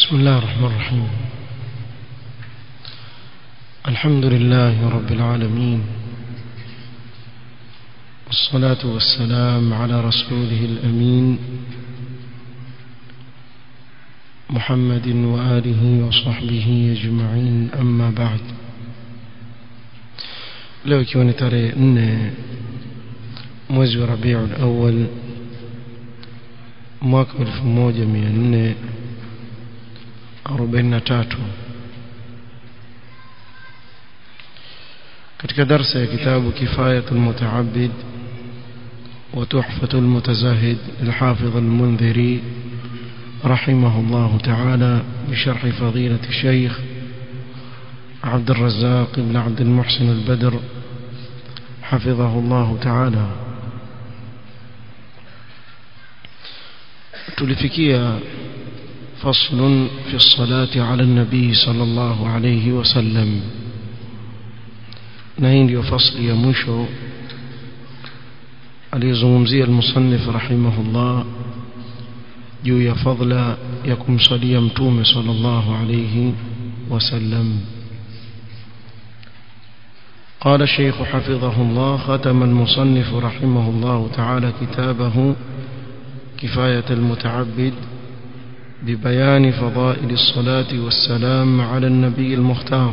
بسم الله الرحمن الرحيم الحمد لله رب العالمين والصلاة والسلام على رسوله الأمين محمد وآله وصحبه أجمعين أما بعد leo ikiwa ni tarehe nne mwezi wa rabiul awal mwaka wa elfu moja mia nne arobaini na tatu katika darsa ya kitabu kifayatu lmutaabid وتحفة المتزاهد الحافظ المنذري رحمه الله تعالى بشرح فضيلة الشيخ عبد الرزاق بن عبد المحسن البدر حفظه الله تعالى تلفكيا فصل في الصلاة على النبي صلى الله عليه وسلم نهين فصل يمشو aliyezungumzia almusannif rahimahullah juu ya fadla ya kumsalia mtume sallallahu alayhi wasallam قال الشيخ حفظه الله ختم المصنف رحمه الله تعالى كتابه كفاية المتعبد ببيان فضائل الصلاة والسلام على النبي المختار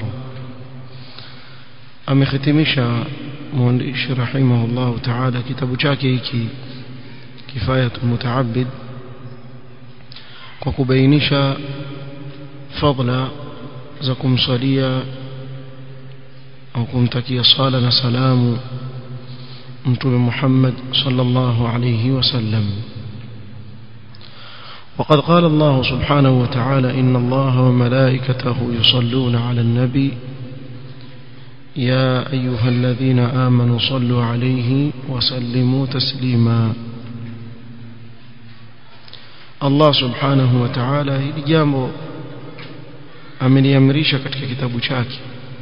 amekhitimisha mwandishi rahimahullahu taala kitabu chake hiki kifayatu mutaabid kwa kubainisha fadla za kumsalia au kumtakia sala na salamu mtume Muhammad sallallahu alayhi wasallam وقد قال الله سبحانه وتعالى إن الله وملائكته يصلون على النبي يا أيها الذين آمنوا صلوا عليه وسلموا تسليما الله سبحانه وتعالى hili jambo ameliamrisha katika kitabu chake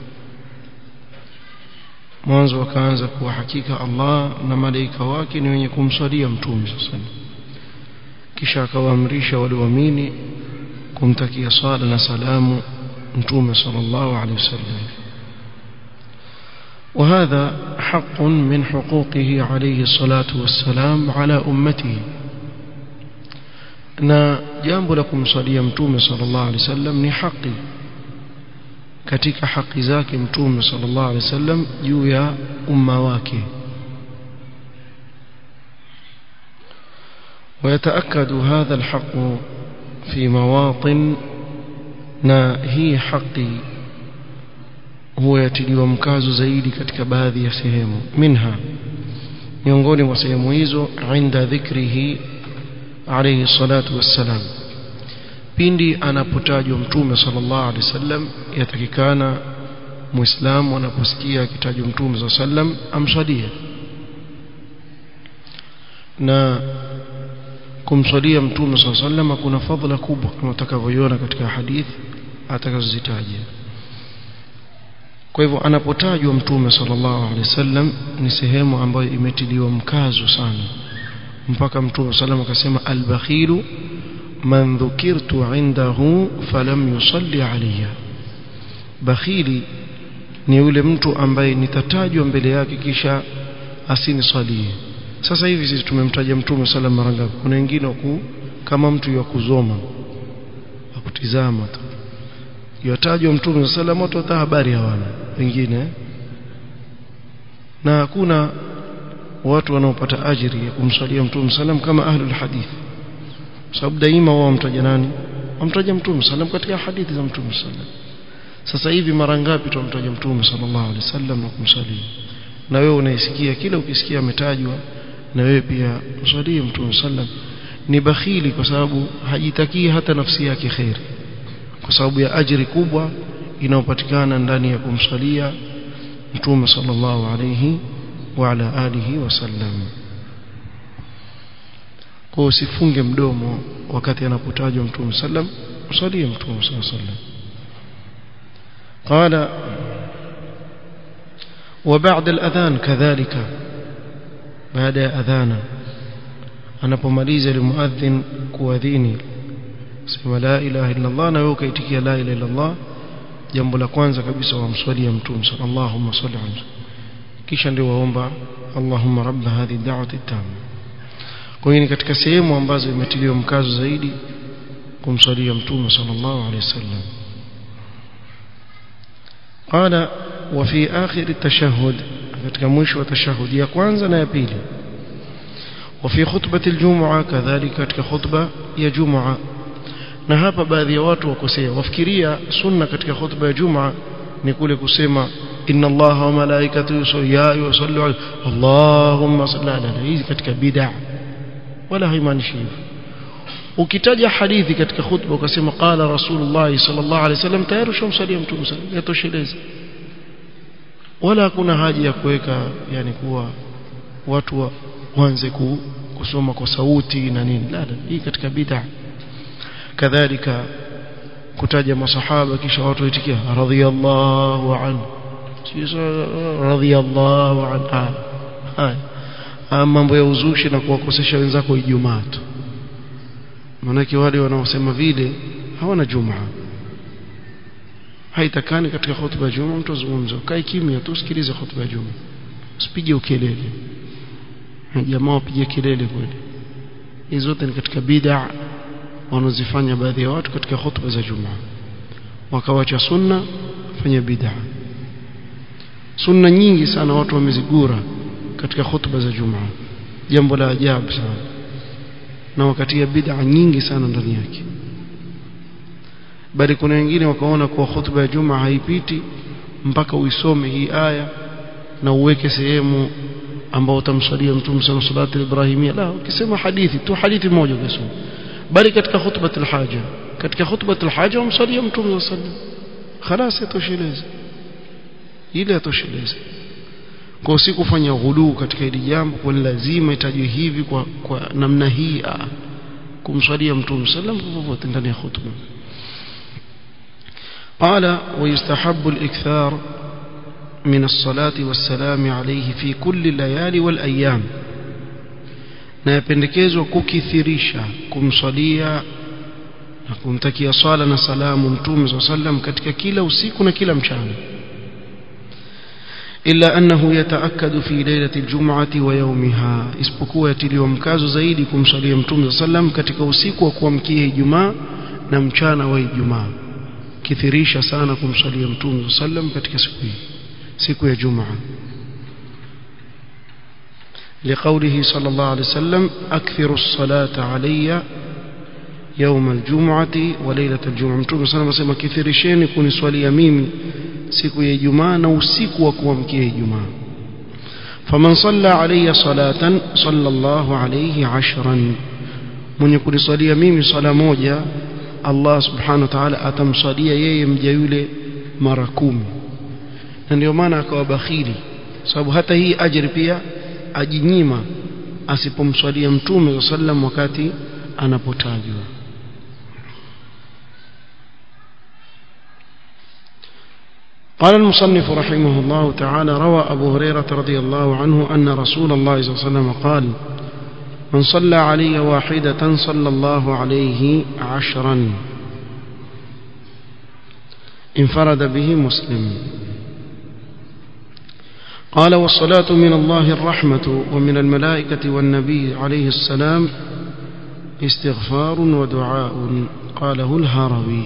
mwanzo akaanza kuwa hakika Allah na malaika wake ni wenye kumswalia mtume sasa kisha akawaamrisha walioamini kumtakia sala na salamu mtume sallallahu alaihi wasallam وهذا حق من حقوقه عليه الصلاة والسلام على أمته na jambo la kumsalia mtume sallallahu alaihi wasallam ni haki katika haki zake mtume sallallahu alaihi wasallam juu ya umma wake ويتأكد هذا الحق في مواطن na hii haki huwa yatiliwa mkazo zaidi katika baadhi ya sehemu minha miongoni mwa sehemu hizo inda dhikrihi alayhi salatu wassalam pindi anapotajwa mtume sallallahu alaihi wasallam yatakikana muislamu anaposikia akitajwa mtume sallallahu alaihi wasallam amswalie na kumswalia mtume sallallahu alaihi wasallam kuna fadhila kubwa kama utakavyoiona katika hadithi atakazozitaja kwa hivyo anapotajwa mtume sallallahu alaihi wasallam ni sehemu ambayo imetiliwa mkazo sana mpaka mtume sallam akasema albakhilu man dhukirtu indahu falam yusalli alayya bakhili ni yule mtu ambaye nitatajwa mbele yake kisha asinisalie sasa hivi sisi tumemtaja mtume sallam mara ngapi kuna wengine waku kama mtu wa kuzoma akutizama tu yatajwa mtume sallam watu hata habari hawana wengine na hakuna watu wanaopata ajiri ya kumsalia mtume sallam kama ahlul hadith sababu daima wao wamtaja nani wamtaja mtume sallam katika hadithi za mtume sallam sasa hivi mara ngapi tumtaja mtume sallallahu alaihi wasallam na kumsalia na wewe unaisikia kila ukisikia ametajwa na wewe pia msalie mtume sallam ni bakhili kwa sababu hajitakii hata nafsi yake khairi kwa sababu ya ajiri kubwa inayopatikana ndani ya kumsalia mtume sallallahu alayhi wa ala alihi wasallam kwa usifunge mdomo wakati anapotajwa mtume sallam msalie mtume sallam قال وبعد الأذان كذلك بعد أذانا anapomaliza almuadhin kuadhini sema la ilaha illa Allah na wewe ukaitikia la ilaha illa Allah jambo la kwanza kabisa wamswalia mtume sallallahu salli alayhi kisha ndio waomba Allahumma rabb hadhihi da'wati tamma kwa hiyo ni katika sehemu ambazo imetiliwa mkazo zaidi kumswalia mtume sallallahu alayhi wasallam قال وفي آخر التشهد katika mwisho wa tashahudi ya kwanza na ya pili وفي خطبة الجمعة كذلك katika khutba ya Jumaa na hapa baadhi ya watu wakosea wafikiria sunna katika khutba ya Jumaa ni kule kusema inna Allaha wa malaikatahu yusalluna yusallu Allahumma salli ala hii katika bid'a wala haimaanishi hivyo ukitaja hadithi katika khutba ukasema qala rasulullah sallallahu alaihi wasallam tayari ushamsalia mtume sallallahu yatosheleza wala hakuna haja ya kuweka yani kuwa watu wa, waanze ku, kusoma kwa sauti na nini la la hii katika bid'a kadhalika kutaja masahaba kisha watu waitikia radhiyallahu anhu radhiyallahu anhu haya mambo ya uzushi na kuwakosesha wenzako Ijumaa tu manake wale wanaosema vile hawana Jumaa haitakani katika hotuba ya Jumaa mtu azungumze kae kimya tu sikilize hotuba ya Jumaa usipige ukelele jamaa wapige kelele kweli hizo zote ni katika bid'a wanazifanya baadhi ya watu katika hotuba za Jumaa wakawacha sunna fanya bid'a sunna nyingi sana watu wamezigura katika hotuba za Jumaa jambo la ajabu sana na wakati ya bid'a nyingi sana ndani yake bali kuna wengine wakaona kuwa hotuba ya Jumaa haipiti mpaka uisome hii aya na uweke sehemu ambao utamswalia mtume sana salatu ibrahimia la ukisema hadithi tu hadithi moja ukisoma bali katika khutbatul haja katika khutbatul haja umswalia mtume sallallahu alaihi wasallam خلاص yatosheleza ile yatosheleza kwa si kufanya ghuluu katika hili jambo kwa lazima itajwe hivi kwa, kwa namna hii kumswalia mtume sallam popote ndani ya khutba قال ويستحب الإكثار من الصلاة والسلام عليه في كل الليالي والأيام na yapendekezwa kukithirisha kumswalia na kumtakia swala na salamu mtume saa sallam katika kila usiku na kila mchana illa annahu yataakkadu fi lailati aljum'ati wa yawmiha isipokuwa yatiliwa mkazo zaidi kumswalia mtume saa sallam katika usiku wa kuamkia Ijumaa na mchana wa Ijumaa kithirisha sana kumswalia mtume saa sallam katika siku hii siku ya Jumaa لقوله صلى الله عليه وسلم أكثر الصلاة علي يوم الجمعة وليلة الجمعة متوم صلى الله عليه وسلم كثيرشين كوني swali mimi siku ya Ijumaa na usiku wa kuamkia Ijumaa faman salla alayya salatan sallallahu alayhi ashran mwenye kuniswalia mimi swala moja Allah subhanahu wa ta'ala atamswalia yeye mja yule mara kumi na ndio maana akawa bakhili sababu hata hii ajri pia ajinyima asipomswalia mtume sallam wakati anapotajwa قال المصنف رحمه الله تعالى روى أبو هريرة رضي الله عنه أن رسول الله صلى الله عليه وسلم قال من صلى علي واحدة صلى الله عليه عشرا انفرد به مسلم قال والصلاة من الله الرحمة ومن الملائكة والنبي عليه السلام استغفار ودعاء قاله الهروي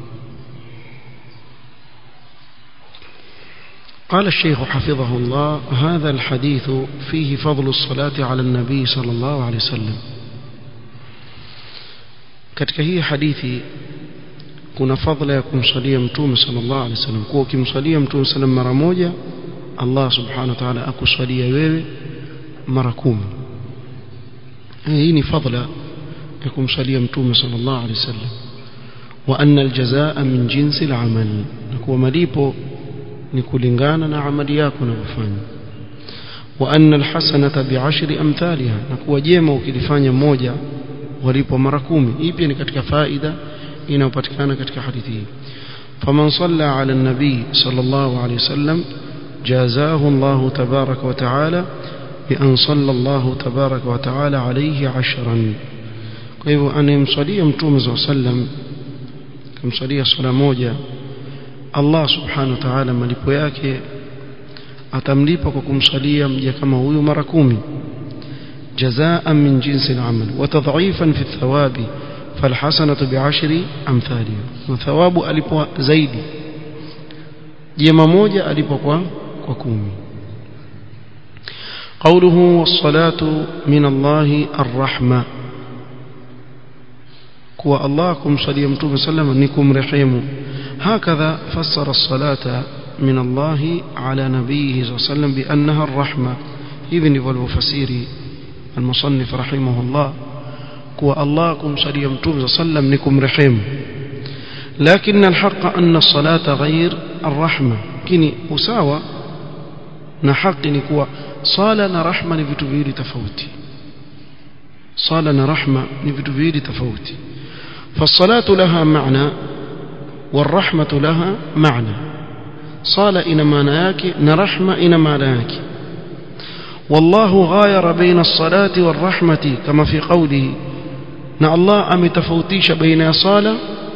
قال الشيخ حفظه الله هذا الحديث فيه فضل الصلاة على النبي صلى الله عليه وسلم katika hii hadithi kuna fadhila ya kumsalia mtume sallallahu alaihi wasallam kwa ukimsalia mtume sallam mara moja Allah subhanahu wa ta'ala akuswalia wewe mara kumi hii ni fadhila ya kumsalia mtume sallallahu alaihi wasallam wa anna aljazaa min jinsi alamal na kuwa malipo ni kulingana na amali yako unavyofanya wa anna alhasanata bi'ashri amthaliha na kuwa jema ukilifanya moja walipo mara kumi hii pia ni katika faida inayopatikana katika hadithi hii faman salla ala nabii sallallahu alayhi wasallam جازاه الله تبارك وتعالى بأن صلى الله تبارك وتعالى عليه عشرا kwa hivyo anayemswalia mtume saa sallam kumswalia swala moja Allah subhanahu wa ta'ala malipo yake atamlipa kwa kumswalia mja kama huyu mara kumi jazaan min jinsi al-amal wa tadhifan fi thawabi falhasanatu bi'ashri amthaliha na thawabu alipo zaidi jema moja alipo kwa kwa kumi قوله والصلاة من الله الرحمة كوا الله كم صلي متوم سلم نكم رحيم هكذا فسر الصلاة من الله على نبيه صلى الله عليه وسلم بأنها الرحمة ابن والمفسير المصنف رحمه الله كوا الله كم صلي متوم سلم نكم رحيم لكن الحق أن الصلاة غير الرحمة كني أساوى na haki ni kuwa sala na rahma ni vitu viwili tofauti sala na rahma ni vitu viwili tofauti فالصلاه لها معنى والرحمه لها معنى صلاه ina maana yake na rahma ina maana yake والله غاير بين الصلاه والرحمه كما في قوله na Allah ametofautisha baina ya sala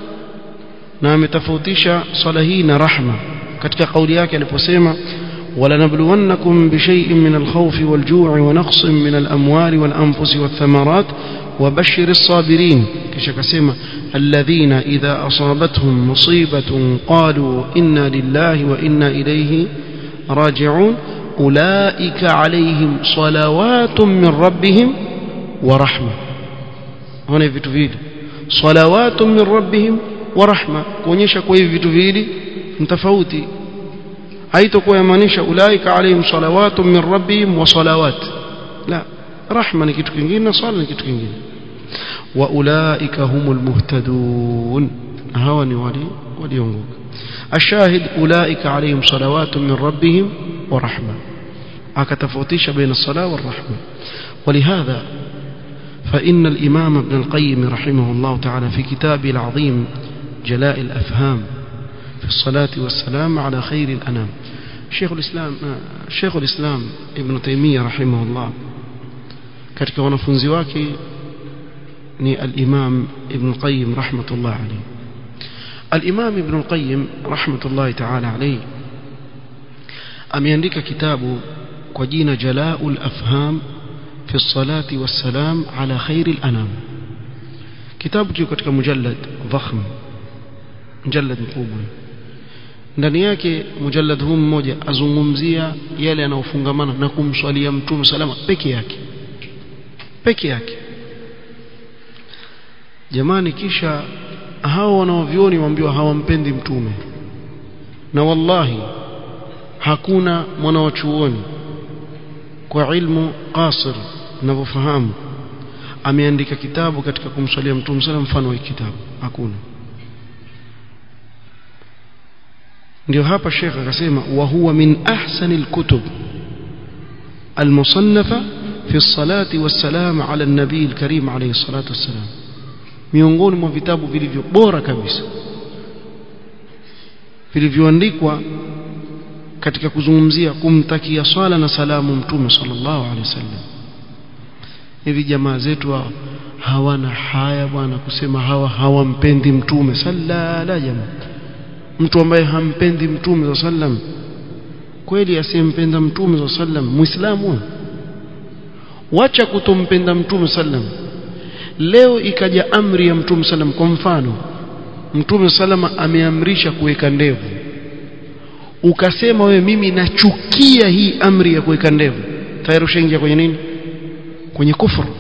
na ametofautisha sala hii na rahma katika kauli yake aliposema ولنبلونكم بشيء من الخوف والجوع ونقص من الأموال والأنفس والثمرات وبشر الصابرين كشكسيما الذين إذا أصابتهم مصيبة قالوا إنا لله وإنا إليه راجعون أولئك عليهم صلوات من ربهم ورحمة هنا في تفيد صلوات من ربهم ورحمة كونيشا كوي في تفيد متفوتي haitokuwa yamaanisha ulaika alaihim salawatu min rabbihim wa salawat la rahma ni kitu kingine na swala ni kitu kingine wa ulaika humul muhtadun hawa ni wali waliongoka ashahid ulaika alaihim salawatu min rabbihim wa rahma akatofautisha baina sala wa rahma ولهذا فإن الإمام ابن القيم رحمه الله تعالى في كتابه العظيم جلاء الأفهام في الصلاة والسلام على خير الأنام شيخ الإسلام شيخ الإسلام ابن تيمية رحمه الله katika wanafunzi wake ni al-Imam Ibn Qayyim rahmatullah alayhi al-Imam Ibn Qayyim rahmatullah ta'ala alayhi ameandika kitabu kwa jina Jala'ul Afham fi as-salati was-salam ala khairil anam kitabu kiko katika mujallad dhakhm mujallad mkubwa ndani yake mujallad huu mmoja azungumzia yale yanayofungamana na kumswalia mtume salama peke yake peke yake jamani kisha hao wanaovioni waambiwa hawampendi mtume na wallahi hakuna mwanawachuoni kwa ilmu qasir ninavyofahamu ameandika kitabu katika kumswalia mtume salama mfano wa kitabu hakuna ndio hapa Sheikh akasema wa huwa min ahsani alkutub almusannafa fi الصلاه والسلام على النبي الكريم عليه الصلاه والسلام miongoni mwa vitabu vilivyo bora kabisa vilivyoandikwa katika kuzungumzia kumtakia swala na salamu mtume sallallahu alaihi wasallam hivi jamaa zetu hao hawana haya bwana kusema hawa hawampendi mtume sallala jamaa mtu ambaye hampendi mtume za sallam kweli asiyempenda mtume za sallam muislamu wacha kutompenda mtume sallam leo ikaja amri ya mtume sallam kwa mfano mtume salama ameamrisha kuweka ndevu ukasema wewe mimi nachukia hii amri ya kuweka ndevu tayari ushaingia kwenye nini kwenye kufuru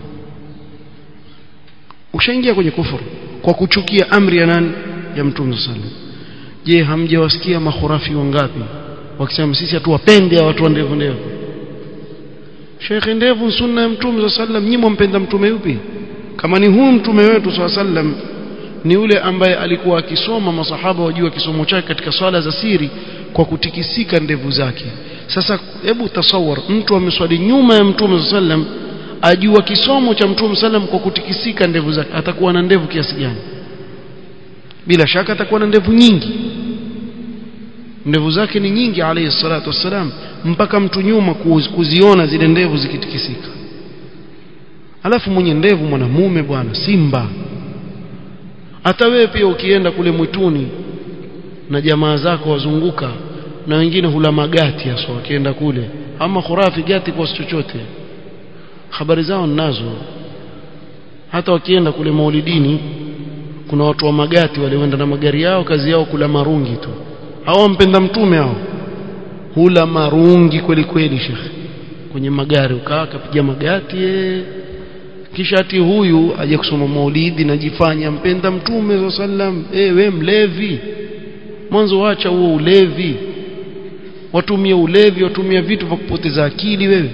ushaingia kwenye kufuru kwa kuchukia amri ya nani ya mtume sallam je hamjawasikia mahurafi wangapi wakisema sisi hatuwapende watu wa ndevu ndevu Sheikh ndevu sunna ya mtume za sallam nyinyi mpenda mtume yupi kama ni huu mtume wetu sa sallam ni yule ambaye alikuwa akisoma masahaba wajua kisomo chake katika swala za siri kwa kutikisika ndevu zake sasa hebu tasawar mtu ameswali nyuma ya mtume sa sallam ajua kisomo cha mtume sallam kwa kutikisika ndevu zake atakuwa na ndevu kiasi gani bila shaka atakuwa na ndevu nyingi ndevu zake ni nyingi alayhi salatu wassalam mpaka mtu nyuma kuziona zile ndevu zikitikisika alafu mwenye ndevu mwanamume bwana simba hata wewe pia ukienda kule mwituni na jamaa zako wazunguka na wengine hula magati hasa wakienda kule ama khurafi gati kwa chochote habari zao ninazo hata wakienda kule maulidini kuna watu wa magati walioenda na magari yao kazi yao kula marungi tu hao mpenda mtume hao hula marungi kweli kweli shekhe kwenye magari ukaa akapiga magati ee. kisha ati huyu aje kusoma maulidi najifanya mpenda mtume sallam eh we mlevi mwanzo wacha huo ulevi watumia ulevi watumia vitu vya kupoteza akili wewe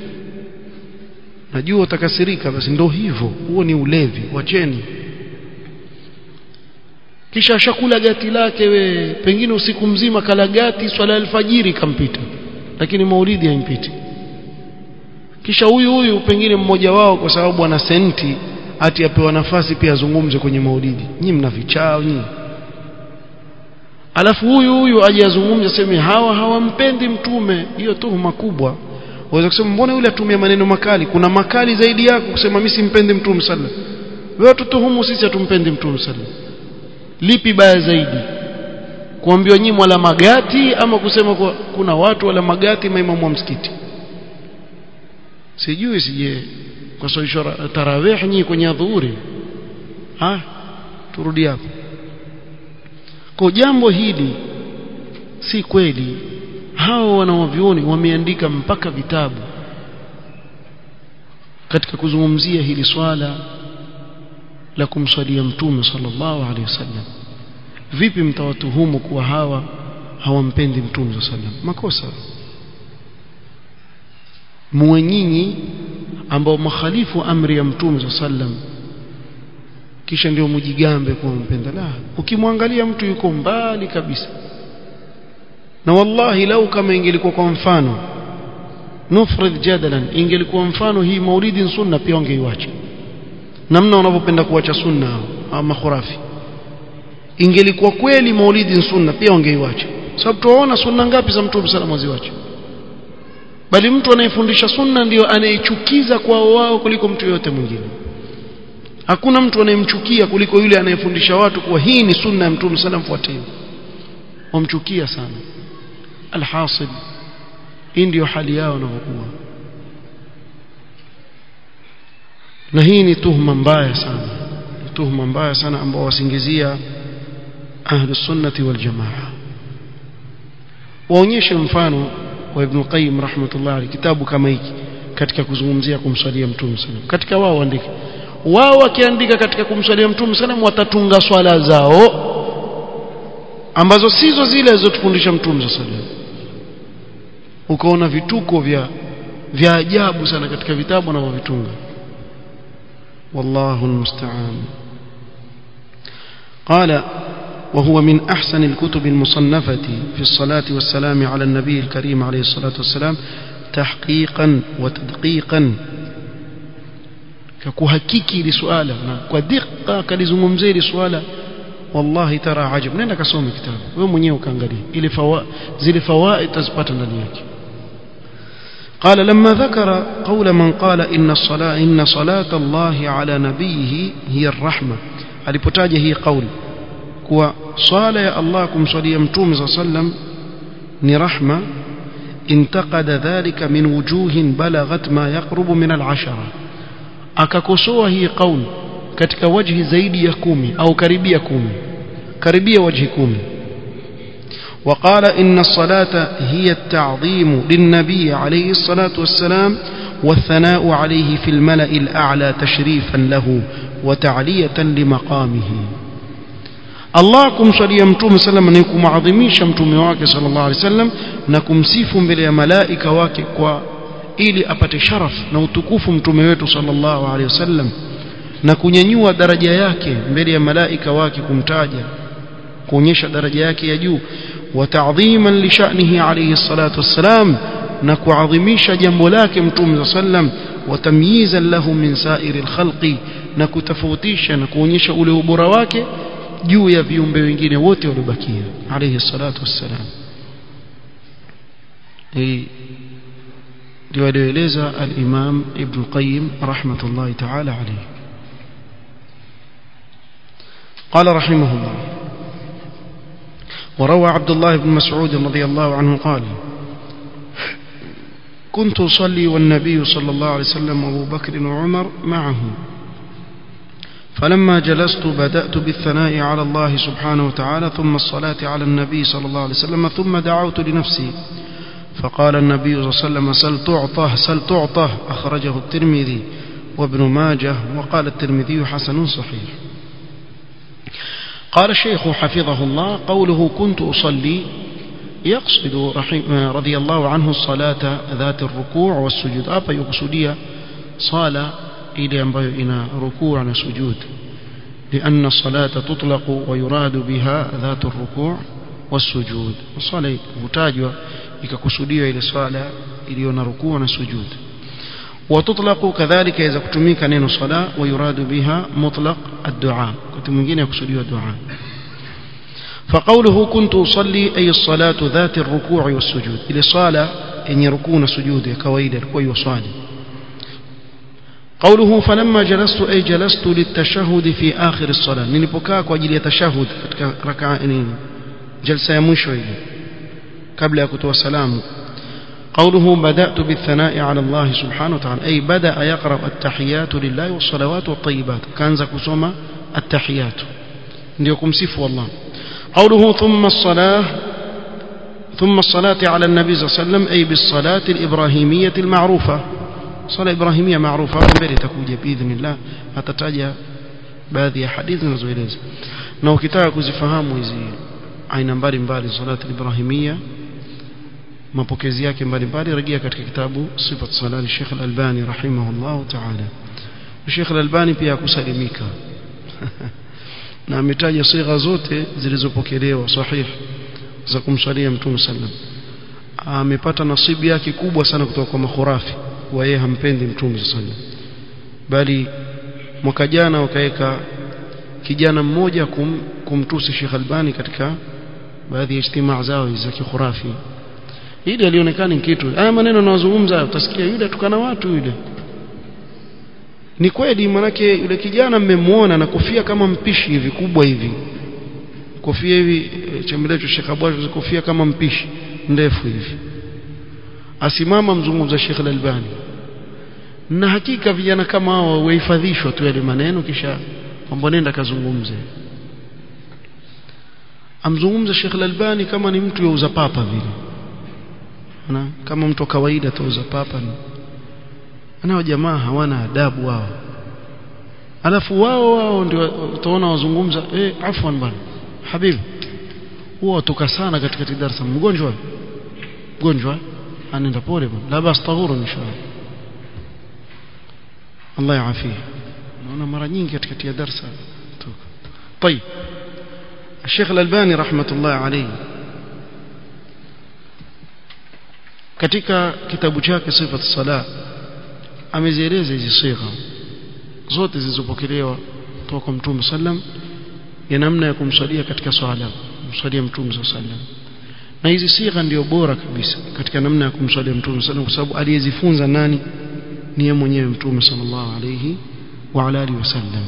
najua utakasirika basi ndo hivyo huo ni ulevi wacheni kisha shakula gati lake we pengine usiku mzima kala gati swala alfajiri kampita lakini maulidi haimpiti kisha huyu huyu pengine mmoja wao kwa sababu ana senti ati apewa nafasi pia azungumze kwenye maulidi nyinyi mna vichao nyinyi alafu huyu huyu aje azungumze aseme hawa hawampendi mtume hiyo tuhuma kubwa waweza kusema mbona yule atumia maneno makali kuna makali zaidi yako kusema mimi simpendi mtume sallallahu wewe tutuhumu sisi hatumpendi mtume sallallahu lipi baya zaidi kuambiwa nyinyi wala magati ama kusema kwa, kuna watu wala magati maimamu wa msikiti sijui sije kwa sababu tarawih nyinyi kwenye adhuhuri ha turudi hapo kwa jambo hili si kweli hao wanaovioni wameandika mpaka vitabu katika kuzungumzia hili swala la kumswalia mtume sallallahu alaihi wasallam vipi mtawatuhumu kuwa hawa hawampendi mtume sallallahu alaihi wasallam makosa muwe nyinyi ambao makhalifu amri ya mtume sallallahu alaihi wasallam kisha ndio mujigambe kuwa mpenda la ukimwangalia mtu yuko mbali kabisa na wallahi lau kama ingelikuwa kwa mfano nufrid jadalan ingelikuwa mfano hii maulidi sunna pia wangeiacha namna wanavyopenda kuacha sunna ama khurafi ingelikuwa kweli maulidi sunna pia wangeiacha sababu tuwaona sunna ngapi za mtume sallallahu alaihi wasallam bali mtu anayefundisha sunna ndiyo anayechukiza kwao wao kuliko mtu yote mwingine hakuna mtu anayemchukia kuliko yule anayefundisha watu kuwa hii ni sunna ya mtume sallam fuateni wamchukia sana alhasil hii ndio hali yao wanavyokuwa na hii ni tuhuma mbaya sana tuhuma mbaya sana ambao wasingizia ahlu sunnati wal jamaa waonyeshe mfano wa ibn qayyim rahmatullah alayhi kitabu kama hiki katika kuzungumzia kumswalia mtume sallam katika wao waandike wao wakiandika katika kumswalia mtume sallam watatunga swala zao ambazo sizo zile alizotufundisha mtume sallam ukaona vituko vya vya ajabu sana katika vitabu wanavyovitunga والله المستعان قال وهو من أحسن الكتب المصنفة في الصلاة والسلام على النبي الكريم عليه الصلاة والسلام تحقيقا وتدقيقا ككهكيكي لسؤاله ودقة كلزممزي لسؤاله والله ترى عجب نenda kasome kitabu wewe mwenyewe ukaangalia ile fawa zile fawaid tazipata ndani yake قال لما ذكر قول من قال إن الصلاة إن صلاة الله على نبيه هي الرحمة alipotaja hii kauli kuwa swala ya Allah kumswalia mtume صلى الله عليه وسلم ni rahma انتقد ذلك من وجوه بلغت ما يقرب من العشرة akakosoa hii kauli katika wajhi zaidi ya kumi au karibia kumi karibia wajhi kumi وقال إن الصلاة هي التعظيم للنبي عليه الصلاة والسلام والثناء عليه في الملأ الأعلى تشريفا له وتعلية لمقامه الله kumswalia mtume sallam ni kumadhimisha mtume wake sallallahu alaihi wasallam na kumsifu mbele ya malaika wake kwa ili apate sharaf na utukufu mtume wetu sallallahu alaihi wasallam na kunyanyua daraja yake mbele ya malaika wake kumtaja kuonyesha daraja yake ya juu وتعظيما لشأنه عليه الصلاة والسلام نكعظميش جنب لك متوم صلى الله عليه وسلم وتمييزا له من سائر الخلق نكتفوتيش نكونيش أولي وبرواك juu ya viumbe wengine wote waliobakia alayhi salatu wassalam hii ndio alieleza al-Imam Ibn Qayyim rahmatullahi ta'ala alayhi قال رحمه الله وروى عبد الله بن مسعود رضي الله عنه قال كنت أصلي والنبي صلى الله عليه وسلم وأبو بكر وعمر معه فلما جلست بدأت بالثناء على الله سبحانه وتعالى ثم الصلاة على النبي صلى الله عليه وسلم ثم دعوت لنفسي فقال النبي صلى الله عليه وسلم سل تعطه سل تعطه أخرجه الترمذي وابن ماجه وقال الترمذي حسن صحيح قال الشيخ حفظه الله قوله كنت أصلي يقصد رضي الله عنه الصلاة ذات الركوع والسجود أبا يقصدية صلاة إلى أن ركوع وسجود لأن الصلاة تطلق ويراد بها ذات الركوع والسجود الصلاة متاجة ikakusudiwa ile swala iliyo na rukuu na sujud وتطلق كذلك إذا كتميك نين صلاة ويراد بها مطلق الدعاء كنت mwingine yakusudiwa dua فقوله كنت أصلي أي الصلاة ذات الركوع والسجود إلى صلاة إن يركون سجود كويدا كوي وصالي قوله فلما جلست أي جلست للتشهد في آخر الصلاة نلبكاك وجل يتشهد ركعة جلسة يمشو قبل أكتو السلام قوله بدأت بالثناء على الله سبحانه وتعالى أي بدأ يقرأ التحيات لله والصلوات والطيبات كان زكسوما التحيات ليكم سفو الله قوله ثم الصلاة ثم الصلاة على النبي صلى الله عليه وسلم أي بالصلاة الإبراهيمية المعروفة صلاة إبراهيمية معروفة mbele itakuja بإذن الله atataja baadhi ya hadithi zinazoeleza na ukitaka kuzifahamu hizi aina mbalimbali salati ibrahimia mapokezi yake mbalimbali rejea katika kitabu sifat salati Sheikh Al-Albani rahimahullah ta'ala Sheikh Al-Albani pia kusalimika na ametaja sigha zote zilizopokelewa sahih za kumsalia mtume sallam amepata nasibu yake kubwa sana kutoka kwa makhurafi wa yeye hampendi mtume sallam bali mwaka jana wakaweka kijana mmoja kum, kumtusi Sheikh Albani katika baadhi ya ijtimaa zao za kikhurafi ile alionekana ni kitu haya maneno yanayozungumza utasikia yule tukana watu yule ni kweli manake yule kijana mmemwona na kofia kama mpishi hivi kubwa hivi kofia hivi chembelecho Sheikh Abwash kofia kama mpishi ndefu hivi asimama mzungumza Sheikh Al-Albani na hakika vijana kama hao wahifadhishwa tu yale maneno kisha mambo nenda kazungumze amzungumza Sheikh Al-Albani kama ni mtu yauza papa vile na kama mtu kawaida tauza papa ni nao jamaa hawana adabu wao alafu wao wao ndio utaona wazungumza eh afwan bwana habibi huwa watoka sana katika darasa mgonjwa mgonjwa anaenda pole bwana la bas tahuru inshallah Allah yaafie naona mara nyingi katika darasa toka طيب الشيخ الألباني رحمة الله عليه katika kitabu chake sifat sala amezieleza hizi sigha zote zilizopokelewa kutoka kwa Mtume sallam ya namna ya kumswalia katika swala kumswalia Mtume sallam na hizi sigha ndio bora kabisa katika namna ya kumswalia Mtume sallam kwa sababu aliyezifunza nani ni yeye mwenyewe Mtume sallallahu alayhi wa ala alihi wasallam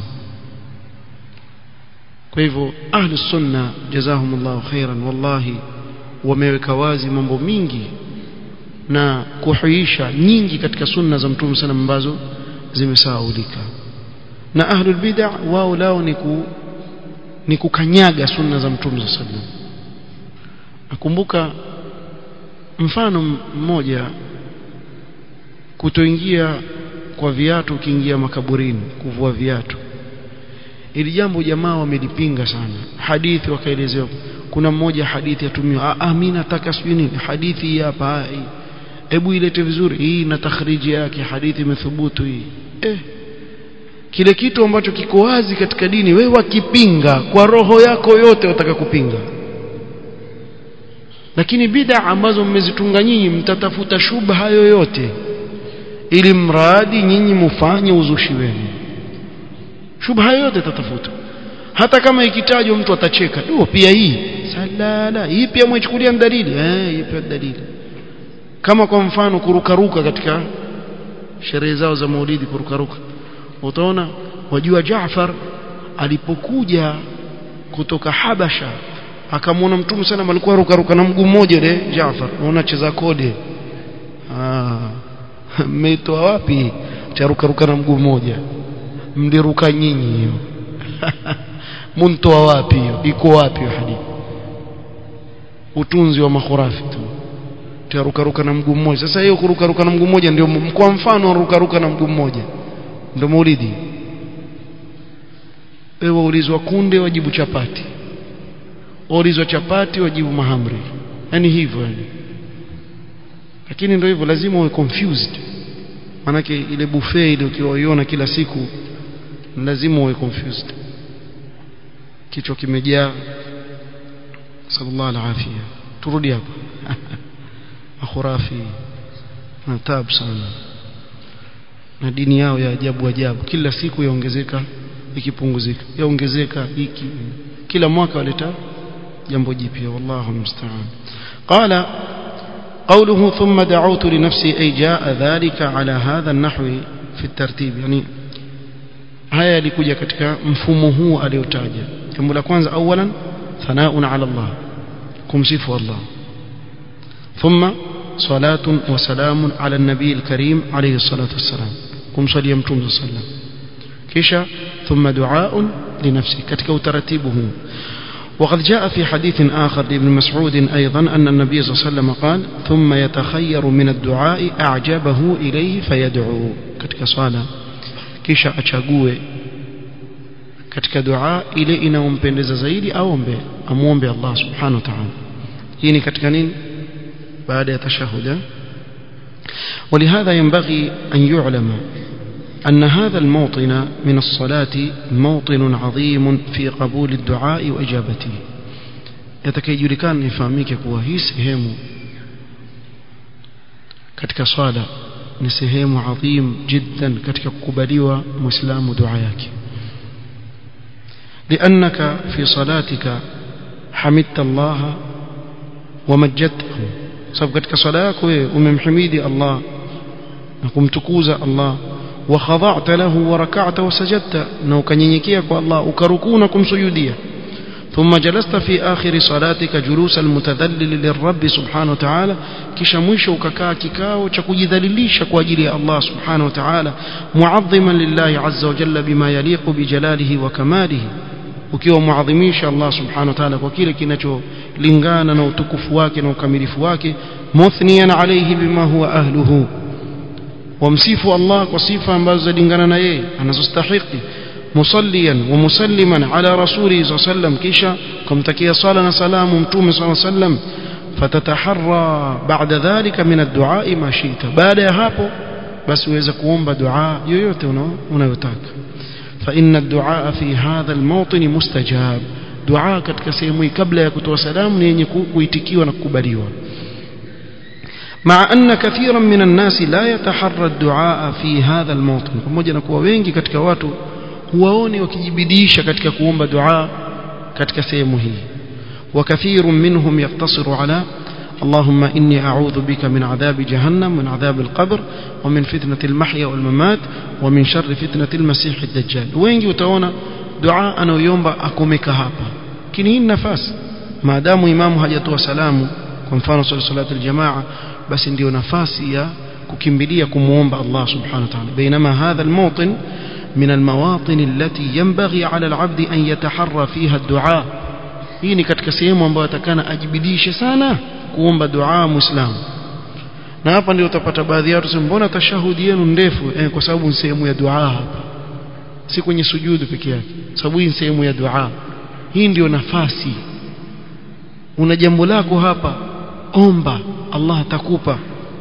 kwa hivyo ahli sunna jazahumullahu khairan wallahi wameweka wazi mambo mingi na kuhuisha nyingi katika sunna za mtume sana ambazo zimesahaulika na ahlul bid'ah wao lao ni ku ni kukanyaga sunna za mtume sallallahu alaihi wasallam nakumbuka mfano mmoja kutoingia kwa viatu ukiingia makaburini kuvua viatu ili jambo jamaa wamelipinga sana hadithi wakaelezewa kuna mmoja hadithi yatumiwa ah mimi nataka sijui nini hadithi hapa hebu ilete vizuri hii na takhriji yake hadithi imethubutu hii eh kile kitu ambacho kiko wazi katika dini wewe wakipinga kwa roho yako yote utaka kupinga lakini bid'a ambazo mmezitunga nyinyi mtatafuta shubha yoyote ili mradi nyinyi mufanye uzushi wenu shubha yoyote tatafuta hata kama ikitajwa mtu atacheka ndio pia hii salala hii pia mwechukulia dalili eh hii pia dalili kama kwa mfano kurukaruka katika sherehe zao za maulidi kurukaruka utaona wajua Jaafar alipokuja kutoka Habasha akamwona mtume sana alikuwa rukaruka na mguu mmoja ile Jaafar unaona cheza kode ah mmeitoa wapi cha rukaruka na mguu mmoja mliruka nyinyi hiyo muntoa wapi hiyo iko wapi hiyo hadithi utunzi wa makhurafi tu tarukaruka na mguu mmoja sasa hiyo kurukaruka na mguu mmoja ndio kwa mfano rukaruka na mguu mmoja ndio maulidi wewe waulizwa kunde wajibu chapati waulizwa chapati wajibu mahamri yani hivyo yani lakini ndio hivyo lazima uwe confused manake ile buffet ile ukiwaiona kila siku lazima uwe confused kichwa kimejaa sallallahu alaihi turudi hapa makhurafi na tabu sana na dini yao ya ajabu ajabu kila siku yaongezeka ikipunguzika yaongezeka hiki kila mwaka waleta jambo jipya wallahu musta'an qala قوله ثم دعوت لنفسي أي جاء ذلك على هذا النحو في الترتيب يعني haya yalikuja katika mfumo huu aliotaja jambo la kwanza awalan thanaun ala Allah kumsifu Allah thumma salatun wa salamun ala nabii alkarim alayhi salatu wassalam kumsalia mtume sallam kisha thumma duaun linafsi katika utaratibu huu وقد جاء في حديث آخر لابن مسعود أيضا أن النبي صلى الله عليه وسلم قال ثم يتخير من الدعاء أعجبه إليه فيدعو كتك صلاة kisha achague katika dua ile inayompendeza zaidi aombe amuombe Allah subhanahu wa ta'ala hii ni katika nini baada ya tashahud ولهذا ينبغي أن يعلم أن هذا الموطن من الصلاة موطن عظيم في قبول الدعاء وإجابته يتكيجلكان نفهميك kuwa hii sehemu katika swala ni sehemu adhim jiddan katika kukubaliwa muislamu dua yake لأنك في صلاتك حمدت الله ومجدته sababu katika swala yako wewe umemhimidi Allah na kumtukuza Allah wa khada'ta lahu wa rak'ata wa sajadta na ukanyenyekea kwa Allah ukarukuu na kumsujudia ثم جلست في آخر صلاتك جلوس المتذلل للرب سبحانه وتعالى kisha mwisho ukakaa kikao cha kujidhalilisha kwa ajili ya Allah subhanahu wa ta'ala muadhiman lillahi azza wa jalla bima yaliqu bijalalihi wa kamalihi ukiwa muadhimisha Allah subhanahu wa ta'ala kwa kile kinacholingana na utukufu wake na ukamilifu wake muthniyan alayhi bima huwa ahluhu wamsifu Allah kwa sifa ambazo zalingana na yeye anazostahili مصليا ومسلما على رسوله صلى الله عليه وسلم كيشا كم تكي صلاة سلام متوم صلى الله عليه وسلم فتتحرى بعد ذلك من الدعاء ما شئت بعد هapo بس uweze kuomba dua yoyote unayotaka فإن الدعاء في هذا الموطن مستجاب دعاء katika sehemu hii kabla ya kutoa salamu ni yenye kuitikiwa na kukubaliwa مع أن كثيرا من الناس لا يتحرى الدعاء في هذا الموطن pamoja na kuwa wengi katika watu huwaone wakijibidisha katika kuomba dua katika sehemu hii وكثير منهم يقتصر على اللهم إني أعوذ بك من عذاب جهنم من عذاب القبر ومن فتنة المحيا والممات ومن شر فتنة المسيح الدجال wengi utaona dua anayoomba akomeka hapa lakini hii nafasi maadamu imamu hajatoa salamu kwa mfano salatu aljamaa basi ndio nafasi ya kukimbilia kumuomba Allah subhanahu wa ta'ala بينما هذا الموطن من المواطن التي ينبغي على العبد أن يتحرى فيها الدعاء hii ni katika sehemu ambayo atakana ajibidishe sana kuomba dua muislamu na hapa ndio utapata baadhi ya watu mbona tashahudi yenu ndefu eh, kwa sababu ni sehemu ya dua hapa si kwenye sujudu peke yake sababu hii ni sehemu ya dua hii ndio nafasi una jambo lako hapa omba Allah atakupa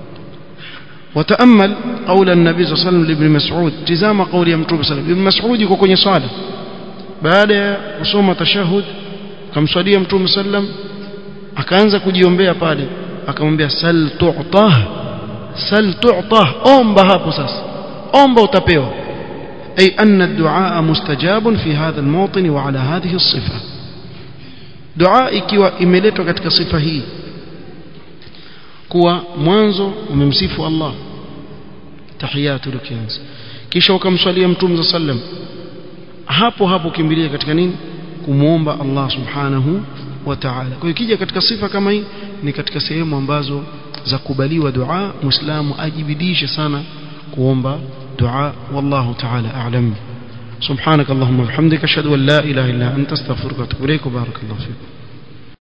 وتأمل قول النبي صلى الله عليه وسلم لابن مسعود تزام قول يا متوب صلى الله عليه وسلم ابن مسعود يكون kwenye swala baada ya kusoma tashahud kamswalia mtume sallam akaanza kujiombea pale akamwambia sal tu'tah sal tu'tah omba hapo sasa omba utapewa ay anna ad-du'a mustajabun fi hadha al-mawtin wa ala hadhihi as-sifa dua ikiwa imeletwa katika sifa hii kuwa mwanzo umemsifu Allah tahiyatu likianza kisha ukamswalia mtume sallam hapo hapo kimbilia katika nini kumuomba Allah subhanahu wa ta'ala kwa hiyo kija katika sifa kama hii ni katika sehemu ambazo za kubaliwa dua muislamu ajibidishe sana kuomba dua wallahu ta'ala a'lam سبحانك اللهم وبحمدك اشهد ان لا اله الا انت استغفرك واتوب اليك وبارك الله فيك